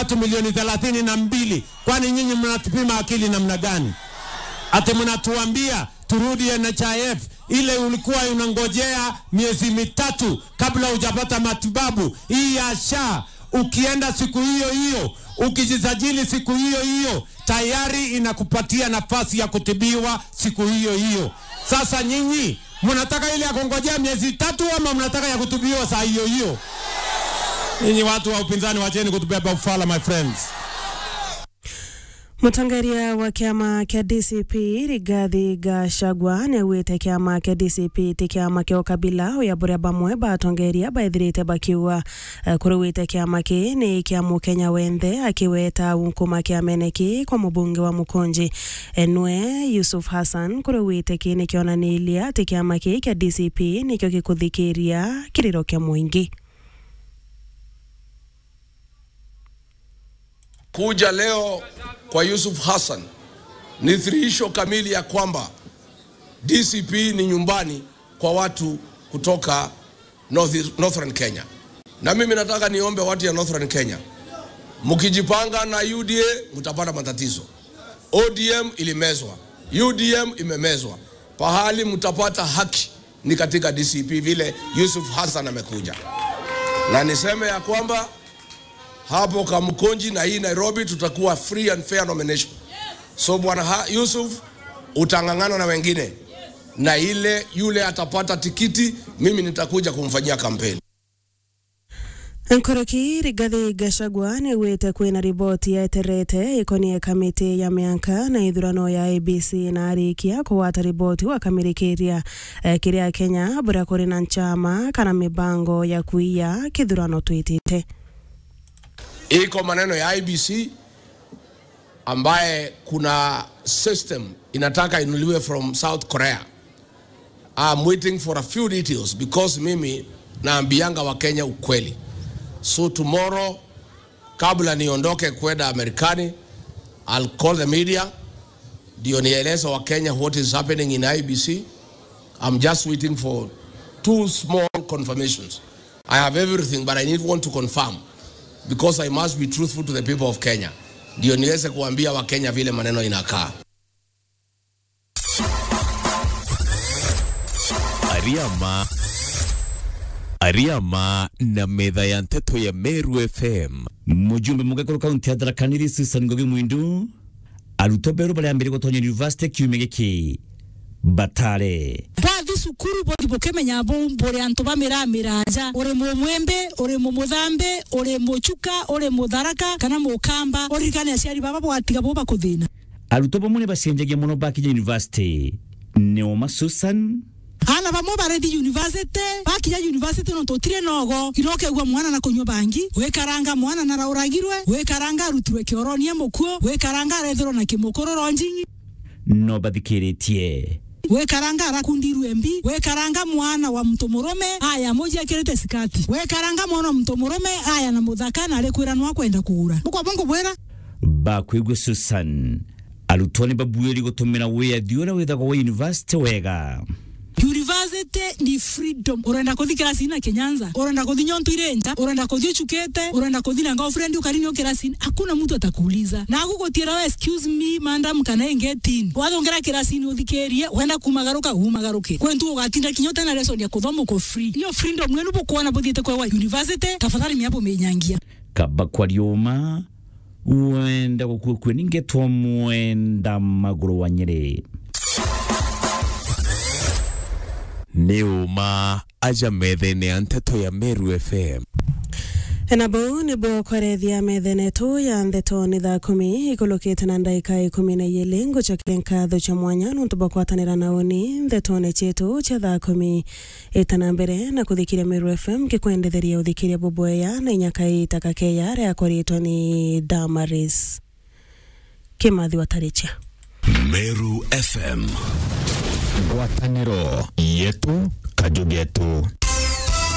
watu milioni thelathini na mbili. Kwani nyinyi mnatupima akili namna gani? Ati mnatuambia turudi NHIF ile ulikuwa unangojea miezi mitatu kabla hujapata matibabu. Hii ya SHA ukienda siku hiyo hiyo, ukijisajili siku hiyo hiyo, tayari inakupatia nafasi ya kutibiwa siku hiyo hiyo. Sasa nyinyi mnataka ile ya kungojea miezi tatu ama mnataka ya kutibiwa saa hiyo hiyo? Nyinyi watu wa upinzani, wacheni kutubeba ufala, my friends. mutongoria wa kiama kia DCP Rigathi Gachagua niaugite kiama kia DCP ti kiama kia ukabila uya buria bamwe batongoria baithirite bakiuga uh, kuruwite kiama ki ni kia mukenya wenthe akiweta unkuma kiameneki kwa mubunge wa mukunji enwe Yusuf Hassan kuruwite ki ni kionanilia ati kiama ki kia DCP nikio gikuthikiria kiriro kia muingi Kuja leo kwa Yusuf Hassan ni thihirisho kamili ya kwamba DCP ni nyumbani kwa watu kutoka North, Northern Kenya. Na mimi nataka niombe watu ya Northern Kenya, mkijipanga na UDA mtapata matatizo. ODM ilimezwa, UDM imemezwa. Pahali mtapata haki ni katika DCP, vile Yusuf Hassan amekuja, na niseme ya kwamba hapo Kamkonji na hii Nairobi tutakuwa free and fair nomination. So bwana Ha- Yusuf utang'ang'ana na wengine, na ile yule atapata tikiti, mimi nitakuja kumfanyia kampeni. nkoroki rigathi gachagua niaugite kwina riboti yeterete ikonie kamiti ya mianka na ithurano ya abc na arikia kuwata riboti wakamirikiria eh, kiria kenya buria kuri na nchama kana mibango ya kuiya kithurano twitite Iko maneno ya IBC ambaye kuna system inataka inuliwe from South Korea. I'm waiting for a few details because mimi naambianga Wakenya ukweli. So tomorrow kabla niondoke kwenda Amerikani, I'll call the media ndio nieleze Wakenya what is happening in IBC. I'm just waiting for two small confirmations. I have everything but I need one to confirm because I must be truthful to the people of Kenya, ndio niweze kuambia Wakenya vile maneno inakaa. Ariama Ariama na metha ya nteto ya Meru FM mujumbe mugakoro kaunti ya Tharaka Nithi Susan Ngugi Mwindu arutwo beru baria mbere gutonya university kiumia giki batare twathi cukuru bothi bukimenya bumburi antu bamiramira nja uri mumwembe uri mumuthambe uri muchuka uri mutharaka kana mukamba uririkane aciari baba bwatiga bo bakuthina arutwo bamwe ni bacenjagia muno bakinya university neoma Susan ana bamwe barethi university bakinya university no tutire nogo irokegua mwana na kunywa bangi wikaranga mwana na rauragirwe wikaranga arutirwe kioronia mukuo wikaranga arethirwo na kimukururo njingi no bathikiritie wekaranga arakundirwe mbi wekaranga mwana wa mtu murume aya moja akirite sikati wekaranga mwana wa mtu murume aya na muthaka na arikwira no akwenda kugura bukwa bongo bwera bakwigwe Susan arutwo ni babuiri gutumira wiyathi uria withagwo wa university wega university ni freedom urenda kuthi kirasini na kenyanza urenda kuthi nyontu irenja urenda kuthi uchukete urenda kuthi na girlfriend ukarini kirasini hakuna mtu atakuuliza na agugutiira we excuse me madam kana engetin wathongera kirasini uthikerie wenda kumagaruka umagaruke kwentu ugatinda kinyota na lesson ya kuthoma uko free hiyo freedom mwenu bukuona buthiite kwewa university tafadhali miapo meinyangia kaba kwa riuma wenda gukua kwe ningetwa mwenda maguru wa nyeri nĩ ũma aja metha-inĩ ya nteto ya Meru FM nabo nĩbo kwarethia methenetu ya ntheto nĩ thaa kumi ikulukite na ndaika ikumi na igĩrĩ ngucokia nkatho cha mwanya nuntu bwa kwatanĩra na uni ntheto-nĩ citu cia thaa kumi ĩtana mbere na kuthikiria Meru FM kikwendetheria uthikiria boboya na inyaka itaka keya ria koritwo ni Damaris Kimathi Wataricha Meru FM ngwatanĩro yetu kajugetu